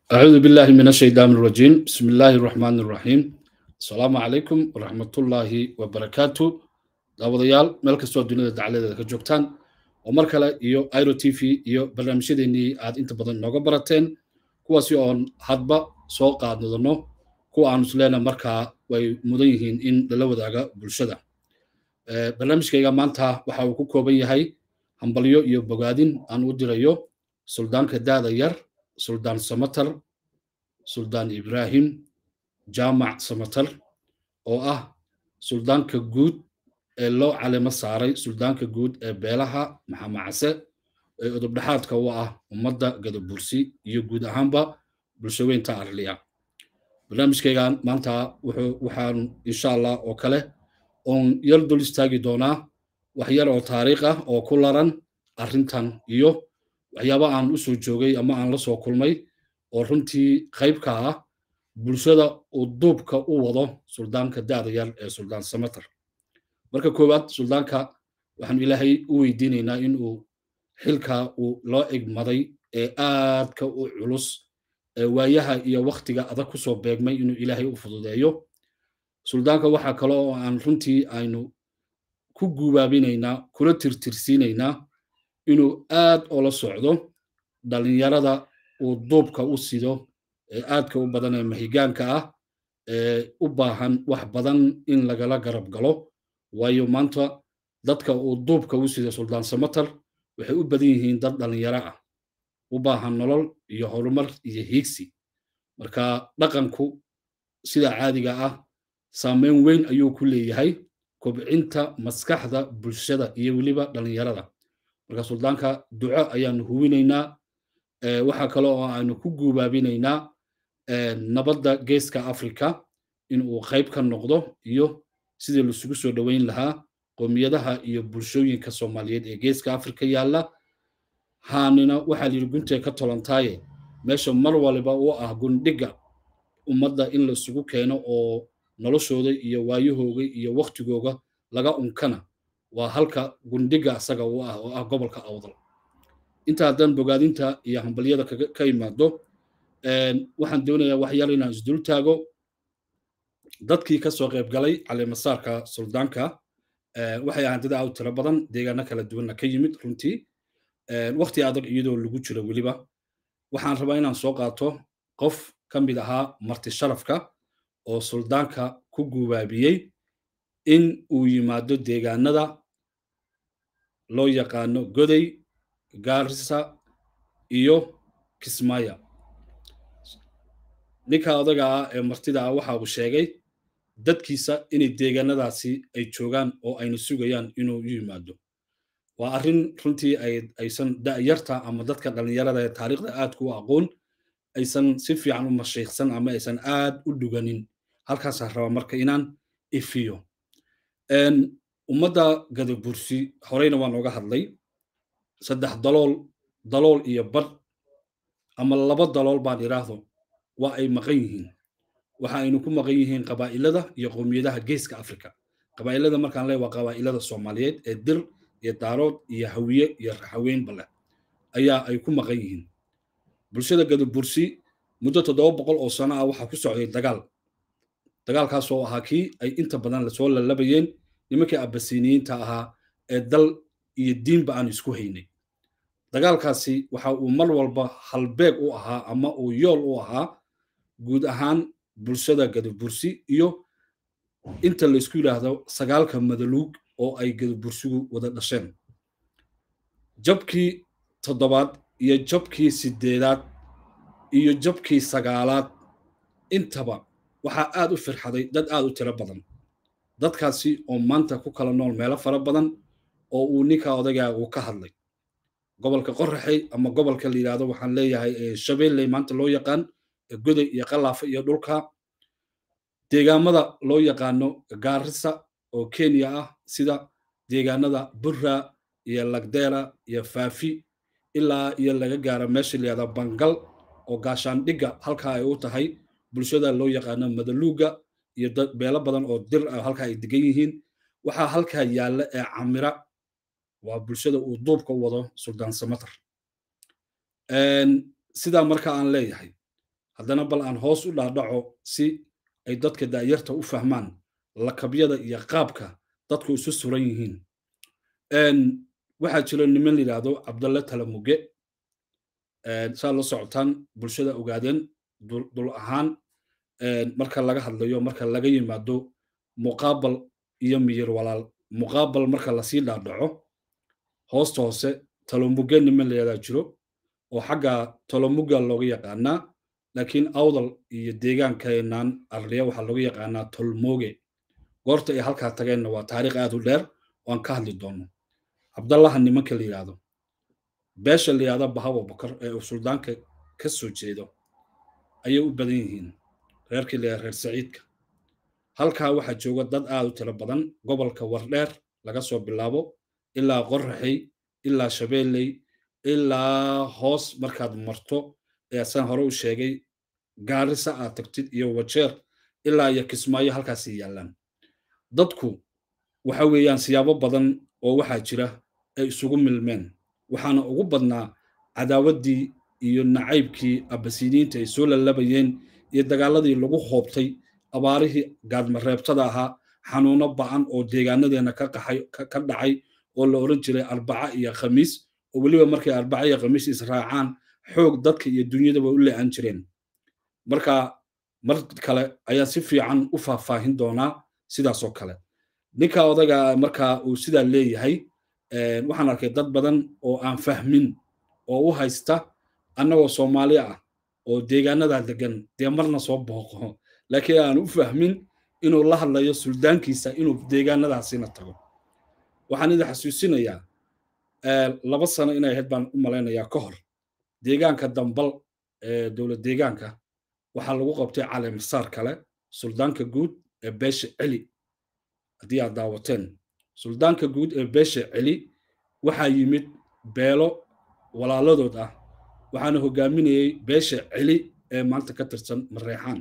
أعوذ بالله من الشيطان الرجيم بسم الله الرحمن الرحيم السلام عليكم ورحمة الله وبركاته daawadayaal meel kastoo dunida dacaladeeda ka joogtaan oo mar kale iyo iro t v iyo barnaamijyadeennii aad inta badan nooga barateen kuwaasi oon hadba soo qaadnadano kuwa aanu isleena markaa way mudan yihiin in lala wadaaga bulshada barnaamijkayga maanta waxa uu ku kooban yahay hambalyo iyo bogaadin aan u dirayo suldaanka daada yar suldaan samatar suldaan ibraahim jaamac samatar oo ah suldaanka guud ee loo calimo saaray suldaanka guud ee beelaha maxamacase ee udubdhexaadka u ah ummadda gadabursi iyo guud ahaanba bulshaweynta arliya barnaamijkaygan maanta waxaan insha allah oo kale oon yar dul istaagi doonaa wax yar oo taariikh ah oo ku laran arrintan iyo waxyaaba aan u soo joogay ama aan la soo kulmay oo runtii qayb ka ah bulshada uu duubka u wado suldaanka daada yar ee suldaan samatar marka koowaad suldaanka waxaanu ilaahay u weydiinaynaa in uu xilka uu loo egmaday ee aadka u culus ee waayaha iyo wakhtiga adag ku soo beegmay inuu ilaahay u fududeeyo suldaanka waxaa kale oo aan runtii aynu ku guubaabinaynaa kula tirtirsiinaynaa inuu aad oola socdo dhallinyarada uu duubka u sido ee aadka u badan ee mahigaanka ah ee u baahan wax badan in lagala garab galo waayo maanta dadka uu duubka u sido suldaan samatar waxay u badan yihiin dad dhallinyaro ah u baahan nolol iyo horumar iyo hiigsi marka dhaqanku sida caadiga ah saameyn weyn ayuu ku leeyahay kobcinta maskaxda bulshada iyo weliba dhallinyarada marka suldaanka duco ayaanu huwinaynaa waxaa kale oo aanu ku guubaabinaynaa nabadda geeska africa in uu qayb ka noqdo iyo sidii laisugu soo dhoweyn lahaa qoomiyadaha iyo bulshooyinka soomaaliyeed ee geeska africa yaalla haanina waxaa layidhi guntee ka tolantaaye meesha mar waliba u ah gundhiga ummadda in laisugu keeno oo noloshooda iyo waayahooga iyo wakhtigooga laga unkana waa halka gundhiga asaga u ah oo ah gobolka awdal inta haddaan bogaadinta iyo hambalyada ka imaado waxaan doonayaa wax yar inaan isdul taago dadkii ka soo qayb galay caleemasaarka suldaanka waxay ahaan dad aad u tiro badan deegaano kala duwanna ka yimid runtii wakhti adag iyadoo lagu jiro weliba waxaan rabaa inaan soo qaato qof ka mid ahaa marti sharafka oo suldaanka ku guubaabiyey in uu yimaado deegaanada loo yaqaano goday gaarisa iyo kismaya ninka odaga ah ee martida ah waxa uu sheegay dadkiisa inay deegaanadaasi ay joogaan oo ayna sugayaan inuu u yimaado waa arrin runtii aysan da'yarta ama dadka dhallinyarada ee taariikhda aadka u aqoon aysan si fiican u mashiikhsan ama aysan aad u dhuganin halkaasaa raba marka inaan ifiyo ummadda gadabursi horeyna waa nooga hadlay saddex dalool dalool iyo badh ama laba dalool baan idhaahdo waa ay maqan yihiin waxa aynu ku maqan yihiin qabaa'ilada iyo qowmiyadaha geeska africa qabaa'ilada markaan leey waa qabaa'ilada soomaaliyeed ee dir iyo daarood iyo hawiye iyo raxaweynba leh ayaa ay ku maqan yihiin bulshada gadabursi muddo toddoba boqol oo sano ah waxaa ku socday dagaal dagaalkaas oo ahaa kii ay inta badan lasoo lalabayeen nimankii abasiniyiinta ahaa ee dal iyo diinba aan isku haynay dagaalkaasi waxa uu mar walba halbeeg u ahaa ama uu yool u ahaa guud ahaan bulshada gadabursi iyo inta laysku yidhaahdo sagaalka madaluug oo ay gadabursigu wada dhasheen jabkii toddobaad iyo jabkii sideedaad iyo jabkii sagaalaad intaba waxaa aad u firxaday dad aad u tiro badan dadkaasi oo maanta ku kala nool meelo fara badan oo uu ninka odagaa uu ka hadlay gobolka qoraxey ama gobolka la yidhahdo waxaan leeyahay shabeelley maanta loo yaqaan goday iyo qalaafa iyo dhulka deegaamada loo yaqaano gaarisa oo kenya ah sida deegaanada burra iyo lagdeera iyo faafi ilaa iyo laga gaaro meesha la yihahda bangal oo gaashaandhigga halkaa ay u tahay bulshada loo yaqaano madaluuga iyo beelo badan oo dir ah halkaa ay degan yihiin waxaa halkaa yaalla ee camira waa bulshada uu duubka u wado suldaan samatar sidaa marka aan leeyahay haddana bal aan hoos u dhaadhaco si ay dadka da'yarta u fahmaan lakabyada iyo qaabka dadku isu suran yihiin waxaa jiro niman la yidhaahdo cabdalle talamuge saa la socotaan bulshada ogaadeen dul ahaan marka laga hadlayo marka laga yimaado muqaabal iyo miyir walaal muqaabal marka lasii dhaadhaco hoosta hoose talomuge niman la yidhahdaa jiro oo xagga tolomuga looga yaqaanaa laakiin awdal iyo deegaankeenan arliya waxaa looga yaqaanaa tolmoge goorta ay halkaa tageenna waa taariikh aad u dheer oo aan ka hadli doono cabdallaha nimanka la yidhaahdo beesha la yidhahda bahawa bakar ee uu suldaanka ka soo jeedo ayay u badan yihiin reerkii la reer saciidka halkaa waxaa jooga dad aad u tiro badan gobolka wardheer laga soo bilaabo ilaa qoraxey ilaa shabeelley ilaa hoos markaad marto ee saan hore u sheegay gaarisa aad tagtid iyo wajeer ilaa iyo kismaayo halkaasay yaallaan dadku waxa weeyaan siyaabo badan oo waxaa jira ay isugu milmeen waxaana ugu badnaa cadaawaddii iyo nacaybkii abasiniinta ay soo lallabayeen iyo dagaaladii lagu hoobtay abaarihii gaadmareebtada ahaa xanuuno ba'an oo deegaanadeenna ka qaxay ka dhacay oo la odhan jiray arbaca iyo khamiis oo weliba markay arbaca iyo khamiis israacaan xoog dadka iyo dunyadaba u le'an jireen marka mar kale ayaa si fiican u faahfaahin doonaa sidaasoo kale ninka odaga marka uu sidaa leeyahay waxaan arkay dad badan oo aan fahmin oo u haysta annagoo soomaali ah oo deegaanadaa degan dee marna soo booqo laakiin aan u fahmin inuu la hadlayo suldaankiisa inuu deegaanadaasina tago waxaan idin xasuusinayaa laba sano inay ahayd baan u malaynayaa ka hor deegaanka dambal ee dowlad deegaanka waxaa lagu qabtay caleemasaar kale suldaanka guud ee beesha celi haddii aad daawateen suldaanka guud ee beesha celi waxaa yimid beelo walaaladood ah waxaana hogaaminayey beesha celi ee maanta ka tirsan mareexaan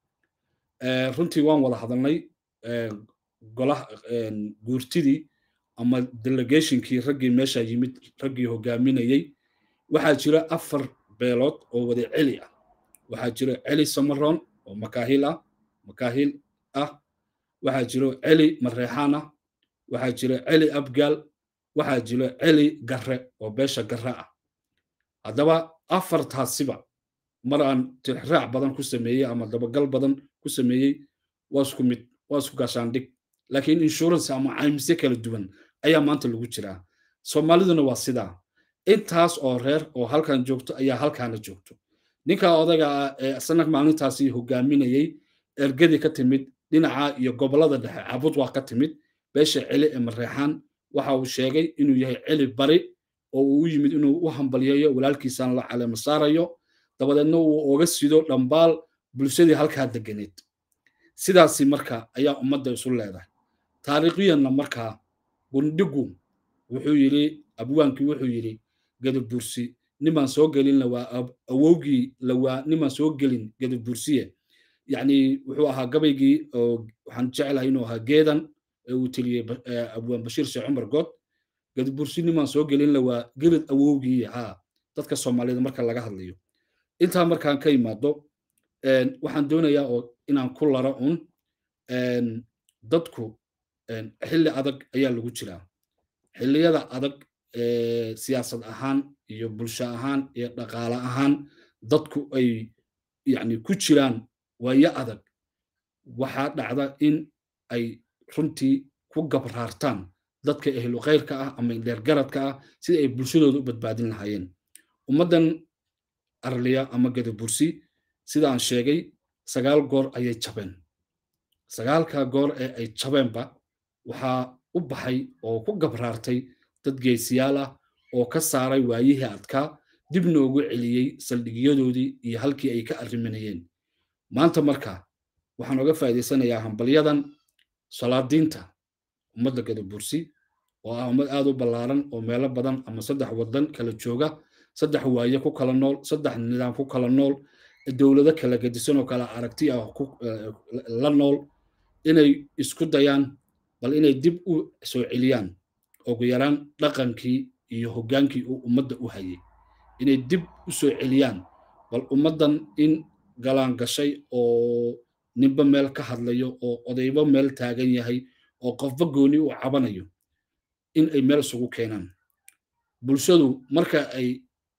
runtii waan wada hadalnay golaha guurtidii ama delegationkii raggii meesha yimid raggii hogaaminayey waxaa jira afar beelood oo wada celi ah waxaa jira celi samaroon oo makaahil ah makaahil ah waxaa jiro celi mareexaan ah waxaa jira celi abgaal waxaa jiro celi garre oo beesha garre ah haddaba afartaasiba mar aan tixraac badan ku sameeyey ama dabagal badan ku sameeyey waa isku mid waa isku gaashaandhig laakiin insurance ama caymisyo kala duwan ayaa maanta lagu jiraa soomaaliduna waa sidaa intaas oo reer oo halkan joogto ayaa halkaana joogto ninka odaga ah ee isna maalintaasi hogaaminayey ergadii ka timid dhinaca iyo gobollada dhexe cabud waa ka timid beesha celi ee mareexaan waxa uu sheegay inuu yahay celi bari oo uu u yimid inuu u hambalyeeyo walaalkiisaan la caleema saarayo dabadeedna uu oga sido dhambaal bulshadii halkaa deganeed sidaasi marka ayaa ummadda isu leedahay taariikhiyanna markaa gundhigu wuxuu yidhi abwaankii wuxuu yidhi gadabursi nimaan soo gelin lawaa awowgii lawaa nimaan soo gelin gadabursiye yacni wuxuu ahaa gabaygii oo waxaan jeclahay inuu ahaa geedan ee uu teliyey abwaan bashiir sheekh cumar good gadabursi nimaan soo gelin lawaa gelid awowgii haa dadka soomaaliyed marka laga hadlayo intaa markaan ka imaado waxaan doonayaa oo inaan ku laro un dadku xilli adag ayaa lagu jiraa xilliyada adag siyaasad ahaan iyo bulsho ahaan iyo dhaqaale ahaan dadku ay yani ku jiraan waayo adag waxaa dhacda in ay runtii ku gabraartaan dadka ehlu khayrka ah ama dheergaradka ah sida ay bulshadooda u badbaadin lahaayeen ummaddan arliya ama gadabursi sida aan sheegay sagaal goor ayay jabeen sagaalka goor ee ay jabeenba waxaa u baxay oo ku gabraartay dad geesiyaal ah oo ka saaray waayihii adkaa dibna ugu celiyey saldhigyadoodii iyo halkii ay ka arriminayeen maanta marka waxaan oga faa'iidaysanayaa hambalyadan salaadiinta ummadda gadabursi oo ah ummad aad u ballaaran oo meelo badan ama saddex waddan kala jooga saddex waaye ku kala nool saddex nidaam ku kala nool dowlado kala gedisan oo kala aragti ah la nool inay isku dayaan bal inay dib u soo celiyaan ugu yaraan dhaqankii iyo hoggaankii uu ummadda u hayay inay dib u soo celiyaan bal ummaddan in galaan gashay oo ninba meel ka hadlayo oo odayba meel taagan yahay oo qofba gooni u cabanayo in ay meel isugu keenaan bulshadu marka ay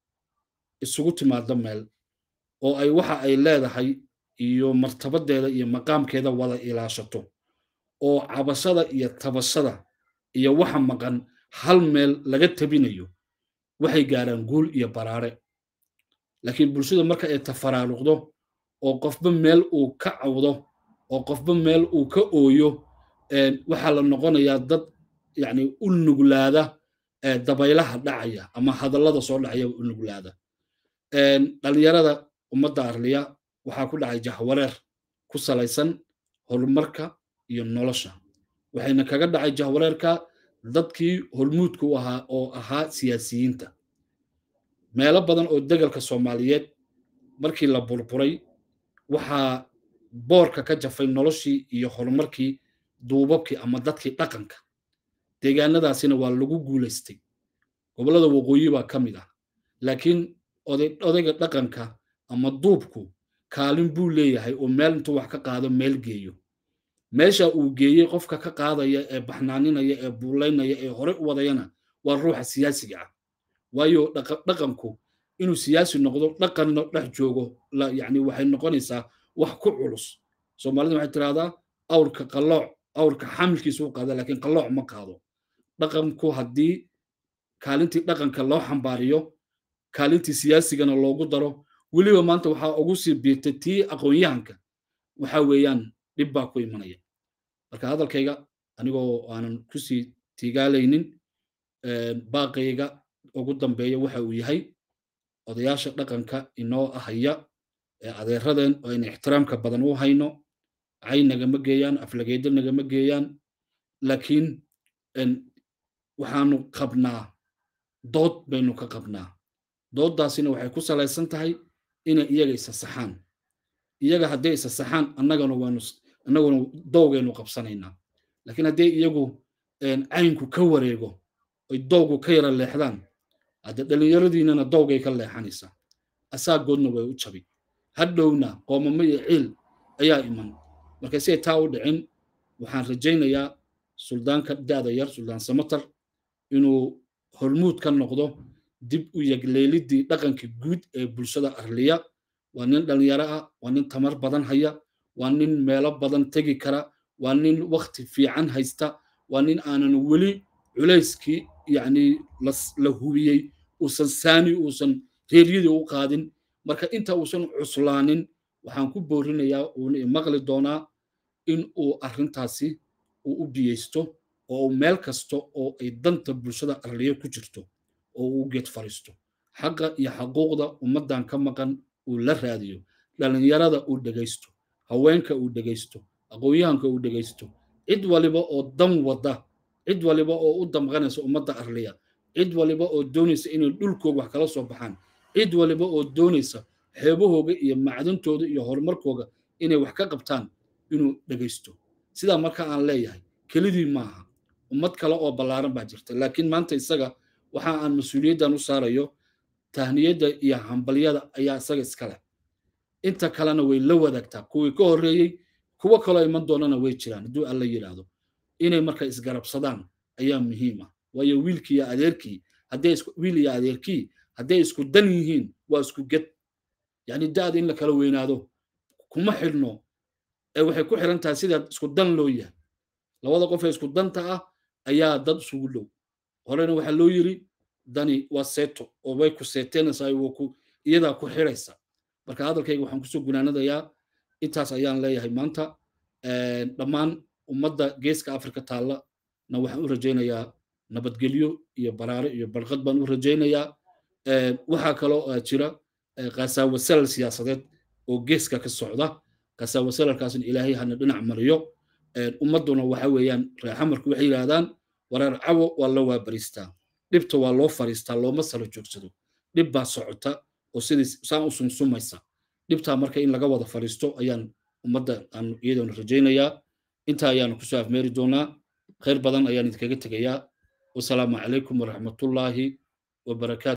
isugu timaado meel oo ay waxa ay leedahay iyo martabadeeda iyo maqaamkeeda wada ilaashato oo cabashada iyo tabashada iyo waxa maqan hal meel laga tabinayo waxay gaaraan guul iyo baraare laakiin bulshada marka ay tafaraaruqdo oo qofba meel uu ka cawdo oo qofba meel uu ka ooyo waxaa la noqonayaa dad yani u nuglaada dabaylaha dhacaya ama hadallada soo dhacaya u nuglaada dhalinyarada ummadda arliya waxaa ku dhacay jahwareer ku salaysan horumarka iyo nolosha waxayna kaga dhacay jahwareerka dadkii hormuudka u ahaa oo ahaa siyaasiyiinta meelo badan oo degalka soomaaliyeed markii la burburay waxaa boorka ka jafay noloshii iyo horumarkii duubabkii ama dadkii dhaqanka deegaanadaasina waa lagu guulaystay gobollada waqooyi baa ka mid ah laakiin odayga dhaqanka ama duubku kaalin buu leeyahay oo meel intuu wax ka qaado meel geeyo meesha uu geeyey qofka ka qaadaya ee baxnaaninaya ee buulaynaya ee hore u wadayana waa ruuxa siyaasiga ah waayo dhaqanku inuu siyaasi noqdo dhaqanna dhex joogo yani waxay noqonaysaa wax ku culus soomaalida waxay tirahdaa awrka qalooc awrka xamilkiisa u qaada laakiin qalooc ma qaado dhaqanku haddii kaalintii dhaqanka loo xambaariyo kaalintii siyaasigana loogu daro weliba maanta waxaa ugu sii biirtay tii aqoon-yahanka waxa weeyaan dhib baa ku imanaya marka hadalkayga anigoo aanan kusii tiigaalaynin baaqayga ugu dambeeya waxa uu yahay odayaasha dhaqanka inoo ahaya ee adeeradeen oo ayna ixtiraamka badan u hayno cay nagama geeyaan aflageedo nagama geeyaan laakiin waxaanu qabnaa dood baynu ka qabnaa dooddaasina waxay ku salaysan tahay inay iyaga isa saxaan iyaga hadday isa saxaan annagana waanu annaguna dowgaynu qabsanaynaa laakiin hadday iyagu caynku ka wareego oy dowgu ka yara leexdaan hadde dhallinyaradiinana dowgay ka leexanaysaa asaagoodna way u jabi hadhowna qoomamo iyo ciil ayaa iman marka si ay taa u dhicin waxaan rajaynayaa suldaanka da'da yar suldaan samatar inuu hormuud ka noqdo dib u yegleelidii dhaqankii guud ee bulshada arliya waa nin dhallinyaro ah waa nin tamar badan haya waa nin meelo badan tegi kara waa nin wakti fiican haysta waa nin aanan weli culayskii yacni la hubiyey uusan saani uusan reeryadii u qaadin marka inta uusan cuslaanin waxaan ku boorinayaa uuna maqli doonaa in uu arrintaasi uu u biyeysto oo uu meel kasta oo ay danta bulshada arliya ku jirto oo uu geed fariisto xaqa iyo xaquuqda ummaddan ka maqan uu la raadiyo dhallinyarada uu dhegaysto haweenka uu dhegaysto aqoon-yahanka uu dhegaysto cid waliba oo dan wada cid waliba oo u damqanaysa ummadda arliya cid waliba oo doonaysa inay dhulkooga wax kala soo baxaan cid waliba oo doonaysa xeebahooga iyo macdantooda iyo horumarkooga inay wax ka qabtaan inuu dhegaysto sidaa marka aan leeyahay kelidii maaha ummad kale oo ballaaran baa jirta laakiin maanta isaga waxa aan mas-uuliyaddan u saarayo tahniyadda iyo hambalyada ayaa isaga iska leh inta kalena way la wadaagtaa kuwii ka horreeyey kuwo kaloo iman doonana way jiraan hadduu alla yidhaahdo inay marka isgarabsadaan ayaa muhiim ah waayo wiilkii iyo adeerkii hadday wiil iyo adeerkii hadday isku dan yihiin waa isku ged yacni da'da in la kala weynaado kuma xidhno ee waxay ku xiran tahay sida isku dan loo yahay labada qof ee isku danta ah ayaa dad isugu dhow horena waxaa loo yiri dani waa seeto oo way ku seeteenaysaa waa ku iyadaa ku xiraysa marka hadalkayga waxaan kusoo gunaanadayaa intaas ayaan leeyahay maanta dhammaan ummadda geeska afrika taalla na waxaan u rajaynayaa nabadgelyo iyo baraare iyo barqad baan u rajaynayaa waxaa kaloo jira qasaawasalal siyaasadeed oo geeska ka socda qasaawasalalkaasna ilaahay hana dhinac mariyo ummadduna waxa weeyaan reexamarku waxay yidhaahdaan wareer cawo waa la waabariistaa dhibta waa loo fariistaa looma sala joogsado dhib baa socota oo sidii saan u sumsumaysa dhibtaa marka in laga wada fariisto ayaan ummadda aan iyadoona rajaynayaa intaa ayaanu kusoo afmeeri doonaa khayr badan ayaan idinkaga tegayaa wasalaamu calaykum waraxmatullaahi wabarakaatu